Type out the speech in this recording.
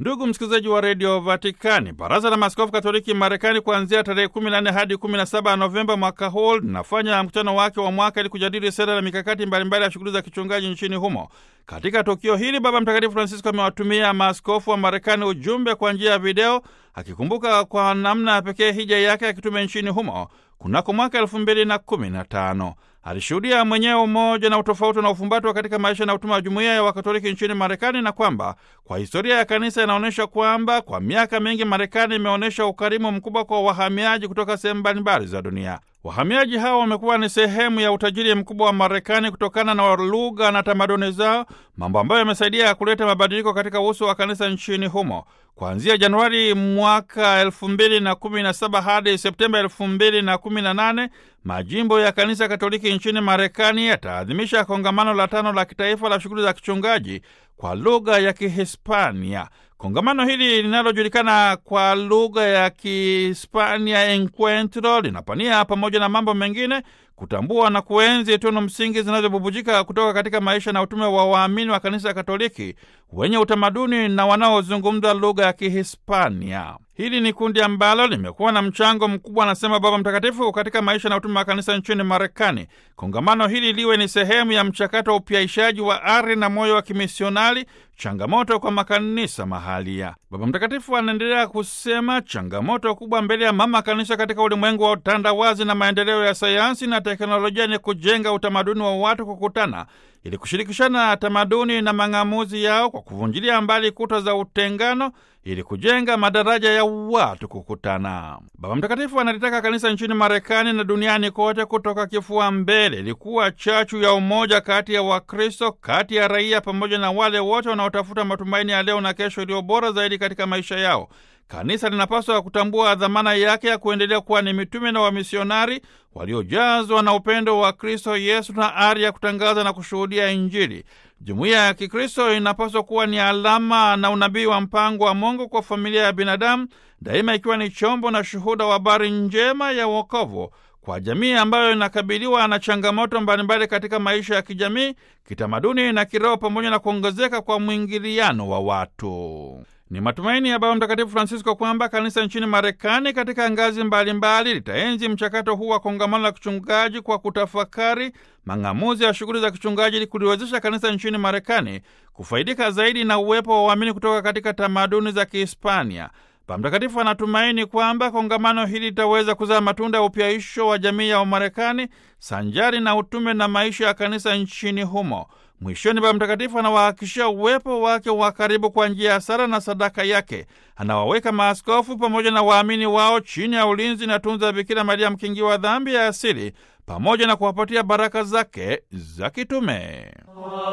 Ndugu msikilizaji wa redio Vatikani, baraza la maaskofu katoliki Marekani kuanzia tarehe 14 hadi 17 Novemba mwaka huu linafanya mkutano wake wa mwaka ili kujadili sera na mikakati mbalimbali ya shughuli za kichungaji nchini humo. Katika tukio hili, Baba Mtakatifu Francisco amewatumia maaskofu wa Marekani ujumbe kwa njia ya video, akikumbuka kwa namna ya pekee hija yake ya kitume nchini humo kunako mwaka elfu mbili na kumi na tano. Alishuhudia mwenyewe umoja na utofauti na ufumbatwa katika maisha na utuma wa jumuiya ya Wakatoliki nchini Marekani, na kwamba kwa historia ya kanisa inaonyesha kwamba kwa miaka mingi Marekani imeonyesha ukarimu mkubwa kwa wahamiaji kutoka sehemu mbalimbali za dunia. Wahamiaji hao wamekuwa ni sehemu ya utajiri mkubwa wa Marekani kutokana na lugha na tamaduni zao, mambo ambayo yamesaidia kuleta mabadiliko katika uso wa kanisa nchini humo. Kuanzia Januari mwaka elfu mbili na kumi na saba hadi Septemba elfu mbili na kumi na nane majimbo ya kanisa Katoliki nchini Marekani yataadhimisha kongamano la tano la kitaifa la shughuli za kichungaji kwa lugha ya Kihispania. Kongamano hili linalojulikana kwa lugha ya Kihispania Encuentro linapania pamoja na mambo mengine kutambua na kuenzi tunu msingi zinazobubujika kutoka katika maisha na utume wa waamini wa kanisa Katoliki wenye utamaduni na wanaozungumza lugha ya Kihispania. Hili ni kundi ambalo limekuwa na mchango mkubwa, anasema Baba Mtakatifu, katika maisha na utume wa kanisa nchini Marekani. Kongamano hili liwe ni sehemu ya mchakato wa upyaishaji wa ari na moyo wa kimisionari, changamoto kwa makanisa mahalia. Baba Mtakatifu anaendelea kusema changamoto kubwa mbele ya mama kanisa katika ulimwengu wa utandawazi na maendeleo ya sayansi na teknolojia ni kujenga utamaduni wa watu kukutana ili kushirikishana tamaduni na mang'amuzi yao kwa kuvunjilia mbali kuta za utengano ili kujenga madaraja ya watu kukutana. Baba Mtakatifu analitaka kanisa nchini Marekani na duniani kote kutoka kifua mbele ilikuwa chachu ya umoja kati ya Wakristo, kati ya raia, pamoja na wale wote wanaotafuta matumaini ya leo na kesho iliyo bora zaidi katika maisha yao. Kanisa linapaswa kutambua dhamana yake ya kuendelea kuwa ni mitume na wamisionari waliojazwa na upendo wa Kristo Yesu na ari ya kutangaza na kushuhudia Injili. Jumuiya ya Kikristo inapaswa kuwa ni alama na unabii wa mpango wa Mungu kwa familia ya binadamu, daima ikiwa ni chombo na shuhuda wa habari njema ya wokovu kwa jamii ambayo inakabiliwa na changamoto mbalimbali katika maisha ya kijamii, kitamaduni na kiroho, pamoja na kuongezeka kwa mwingiliano wa watu. Ni matumaini ya Baba Mtakatifu Francisco kwamba kanisa nchini Marekani katika ngazi mbalimbali litaenzi mchakato huu wa kongamano la kichungaji kwa kutafakari mang'amuzi ya shughuli za kichungaji ili kuliwezesha kanisa nchini Marekani kufaidika zaidi na uwepo wa waamini kutoka katika tamaduni za Kihispania. Baba Mtakatifu anatumaini kwamba kongamano hili litaweza kuzaa matunda ya upyaisho wa jamii ya Wamarekani sanjari na utume na maisha ya kanisa nchini humo. Mwishoni, Baba Mtakatifu anawahakikishia uwepo wake wa karibu kwa njia ya sala na sadaka yake. Anawaweka maaskofu pamoja na waamini wao chini ya ulinzi na tunza ya Bikira Maria, mkingi wa dhambi ya asili, pamoja na kuwapatia baraka zake za kitume.